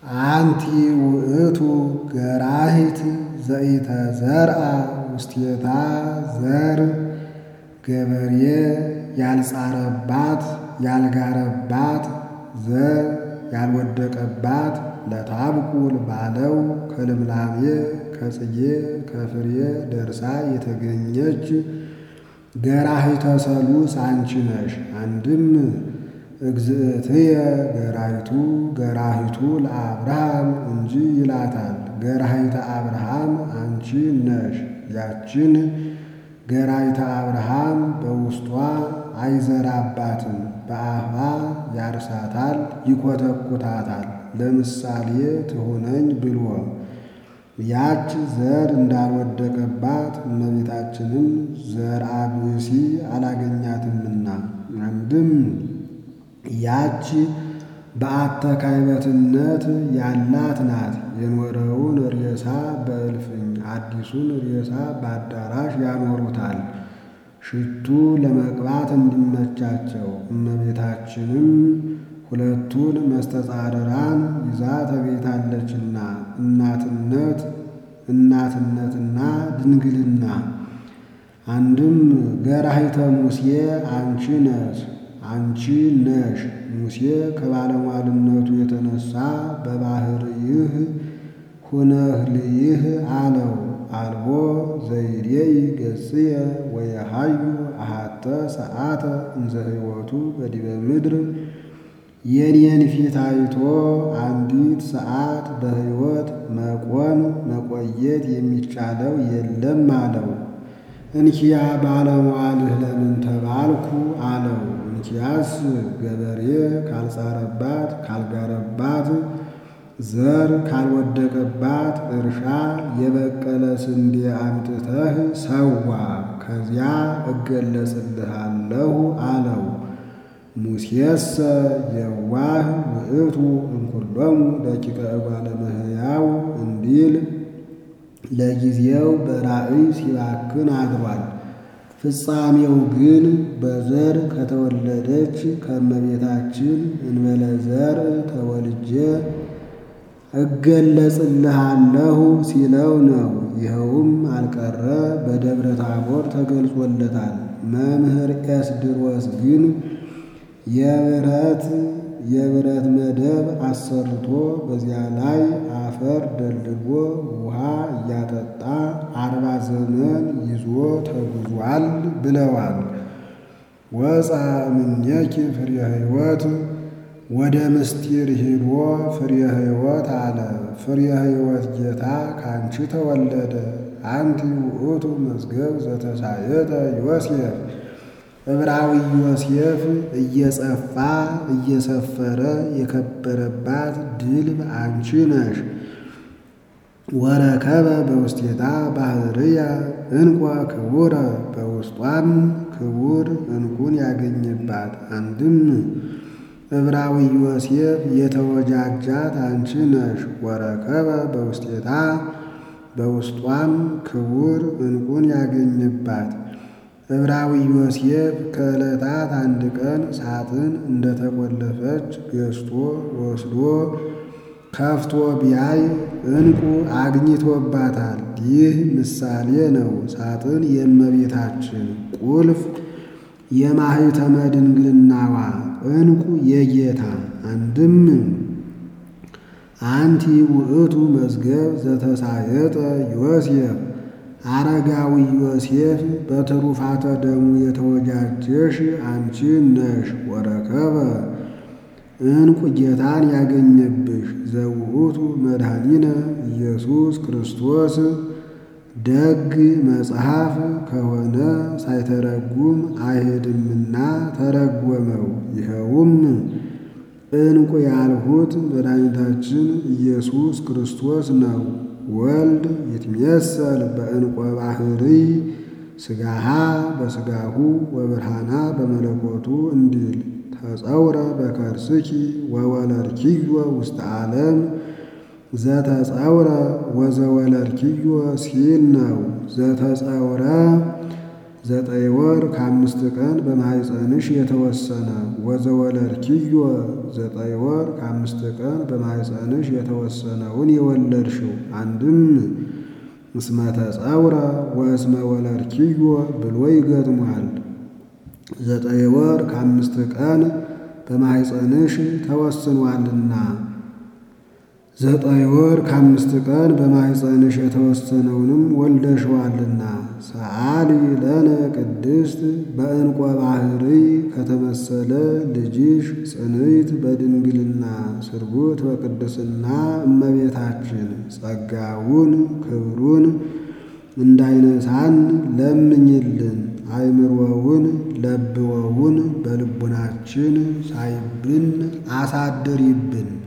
አንቲ ውእቱ ገራሂት ዘኢተዘርአ ውስቴታ ዘር ገበሬ ያልጻረባት ያልጋረባት ዘር ያልወደቀባት ለታብቁል ባለው ከልምላሜ ከጽጌ ከፍሬ ደርሳ የተገኘች ገራሂተ ሰሉስ አንቺ ነሽ። አንድም እግዝእትየ ገራሂቱ ገራሂቱ ለአብርሃም እንጂ ይላታል። ገራሂተ አብርሃም አንቺ ነሽ። ያችን ገራሂተ አብርሃም በውስጧ አይዘራባትም፣ በአፋ ያርሳታል፣ ይኮተኩታታል። ለምሳሌ ትሁነኝ ብሎ ያች ዘር እንዳልወደቀባት እመቤታችንም ዘርአ ብእሲ አላገኛትምና አንድም ያች በአተካይበትነት ያላት ናት። የኖረውን ሬሳ በእልፍኝ አዲሱን ሬሳ በአዳራሽ ያኖሩታል፣ ሽቱ ለመቅባት እንዲመቻቸው። እመቤታችንም ሁለቱን መስተጻርራን ይዛ ተገኝታለችና እናትነት እናትነትና ድንግልና። አንድም ገራሂተ ሙሴ አንቺ ነሽ አንቺ ነሽ። ሙሴ ከባለሟልነቱ የተነሳ በባሕርይህ ሁነህ ልይህ አለው። አልቦ ዘይሬይ ገጽየ ወየሃዩ አሃተ ሰዓተ እንዘ ሕይወቱ በዲበ ምድር የኔን ፊት አይቶ አንዲት ሰዓት በሕይወት መቆም መቆየት የሚቻለው የለም አለው። እንኪያ ባለሟልህ ለምን ተባልኩ አለው። እንኪያስ ገበሬ ካልጻረባት ካልጋረባት ዘር ካልወደቀባት እርሻ የበቀለ ስንዴ አምጥተህ ሰዋ፣ ከዚያ እገለጽልሃለሁ አለው። ሙሴሰ የዋህ ውእቱ እምኩሎሙ ደቂቀ እጓለ እመሕያው እንዲል ለጊዜው በራእይ ሲባክን አድሯል። ፍጻሜው ግን በዘር ከተወለደች ከእመቤታችን እንበለ ዘር ተወልጄ እገለጽልሃለሁ ሲለው ነው። ይኸውም አልቀረ በደብረ ታቦር ተገልጾለታል። መምህር ኤስድሮስ ግን የብረት የብረት መደብ አሰርቶ በዚያ ላይ አፈር ደልድሎ ውሃ እያጠጣ አርባ ዘመን ይዞ ተጉዟል ብለዋል። ወፃ እምኔኪ ፍሬ ሕይወት ወደ ምስጢር ሂዶ ፍሬ ሕይወት አለ። ፍሬ ሕይወት ጌታ ካንቺ ተወለደ። አንቲ ውእቱ መዝገብ ዘተሳየጠ ዮሴፍ ዕብራዊ ዮሴፍ እየጸፋ እየሰፈረ የከበረባት ድልብ አንቺ ነሽ። ወረከበ በውስቴታ ባህርያ እንቋ ክቡረ በውስጧም ክቡር እንቁን ያገኘባት። አንድም ዕብራዊ ዮሴፍ የተወጃጃት አንቺ ነሽ። ወረከበ በውስቴታ በውስጧም ክቡር እንቁን ያገኘባት። ዕብራዊ ዮሴፍ ከዕለታት አንድ ቀን ሳጥን እንደተቆለፈች ገዝቶ ወስዶ ከፍቶ ቢያይ እንቁ አግኝቶባታል። ይህ ምሳሌ ነው። ሳጥን የእመቤታችን ቁልፍ የማኅተመ ድንግልናዋ እንቁ የጌታ አንድም አንቲ ውእቱ መዝገብ ዘተሳየጠ ዮሴፍ አረጋዊ ዮሴፍ በትሩፋተ ደሙ የተወጃጀሽ አንቺ ነሽ። ወረከበ እንቁ ጌታን ያገኘብሽ ዘውእቱ መድኃኒነ ኢየሱስ ክርስቶስ ደግ መጽሐፍ ከሆነ ሳይተረጉም አይሄድምና ተረጎመው። ይኸውም እንቁ ያልሁት መድኃኒታችን ኢየሱስ ክርስቶስ ነው። ወልድ ይትሜሰል በዕንቆ ባሕርይ ሥጋሃ በሥጋሁ ወብርሃና በመለኮቱ እንዲል ተጸውረ በከርስኪ ወወለድኪዮ ውስተ ዓለም ዘተጸውረ ወዘወለድኪዮ ሲል ነው። ዘተጸውረ ዘጠኝ ወር ከአምስት ቀን በማኅፀንሽ የተወሰነ ወዘወለድኪዮ ዘጠኝ ወር ከአምስት ቀን በማኅፀንሽ የተወሰነውን የወለድሽው አንድም እስመ ተጸውረ ወእስመ ወለድኪዮ ብሎ ይገጥሟል። ዘጠኝ ወር ከአምስት ቀን በማኅፀንሽ ተወስኗልና ዘጠኝ ወር ከአምስት ቀን በማኅፀንሽ የተወሰነውንም ወልደሽዋልና። ሰአሊ ለነ ቅድስት በዕንቆ ባሕርይ ከተመሰለ ልጅሽ ጽንዕት በድንግልና ስርጉት በቅድስና እመቤታችን ጸጋውን ክብሩን እንዳይነሳን ለምኝልን። አይምሮውን ለብወውን በልቡናችን ሳይብን አሳድሪብን።